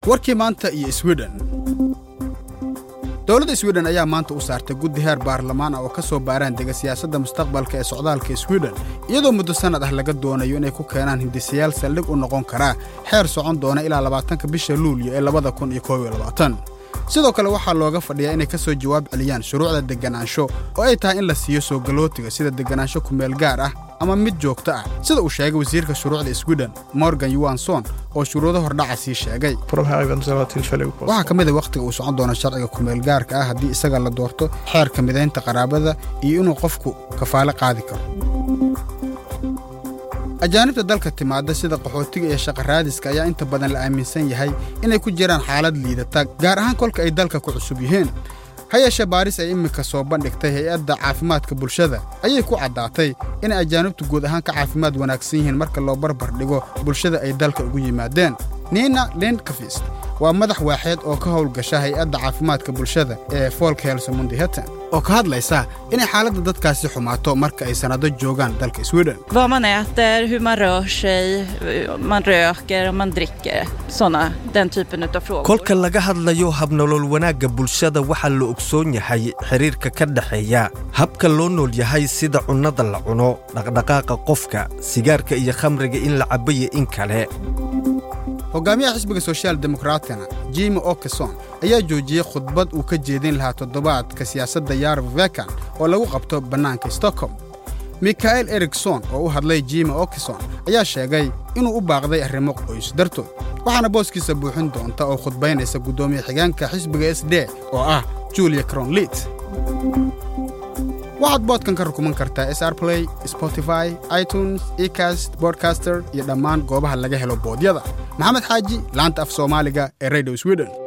warkii maanta iyo swiden dowladda swiden ayaa maanta u saartay guddi heer baarlamaan ah oo ka soo baaraan dega siyaasadda mustaqbalka ee socdaalka swiden iyadoo muddo sannad ah laga doonayo inay ku keenaan hindisayaal saldhig u noqon karaa xeer socon doona ilaa labaatanka bisha luulyo ee labada kun iyo koob iyo labaatan sidoo kale waxaa looga fadhiyaa inay ka soo jawaab celiyaan shuruucda degganaansho oo ay tahay in la siiyo soo galootiga sida degganaansho kumeel gaar ah ama mid joogto ah sida uu sheegay wasiirka shuruucda swiden morgan yuwanson oo shuruudo hordhaca sii sheegay waxaa ka mid a wakhtiga uu socon doono sharciga kumeel gaarka ah haddii isaga la doorto xeerka midaynta qaraabada iyo inuu qofku kafaale qaadi karo ajaanibta dalka timaadda sida qaxootiga iyo shaqaraadiska ayaa inta badan la aaminsan yahay inay ku jiraan xaalad liidata gaar ahaan kolka ay dalka ku cusub yihiin ha yeeshee baaris ay iminka soo bandhigtay hay-adda caafimaadka bulshada ayay ku caddaatay inay ajaanibtu guud ahaan ka caafimaad wanaagsan yihiin marka loo barbar dhigo bulshada ay dalka ugu yimaadeen nina lindkafist waa madax waaxeed oo ka howlgasha hay-adda caafimaadka bulshada ee folkhelsomundiheten oo ka hadlaysa inay xaaladda dadkaasi xumaato marka ay sannado joogaan dalka swiden Vad man äter, hur man rör sig, man röker och man dricker. Såna, den typen av frågor. kolka laga hadlayo habnolol wanaagga bulshada waxaa la ogsoon yahay xidhiirka ka dhexeeya habka loo nool yahay sida cunnada la cuno dhaqdhaqaaqa qofka sigaarka iyo khamriga in la cabayo in kale hogaamiyaha xisbiga soshyaal demokraatina jimi okeson ayaa joojiyey khudbad uu ka jeedin lahaa toddobaadka siyaasadda yarv vekan oo lagu qabto bannaanka stockholm mikael erikson oo u hadlay jimi okeson ayaa sheegay inuu u baaqday arrimo qoys dartood waxaana booskiisa buuxin doonta oo khudbaynaysa guddoomiye xigeenka xisbiga s d oo ah julia cronlit waxaad boodkan ka rukuman kartaa s r play spotify itunes ecast bodcaster iyo dhammaan goobaha laga helo boodyada maxamed xaaji laanta af soomaaliga ee radio sweden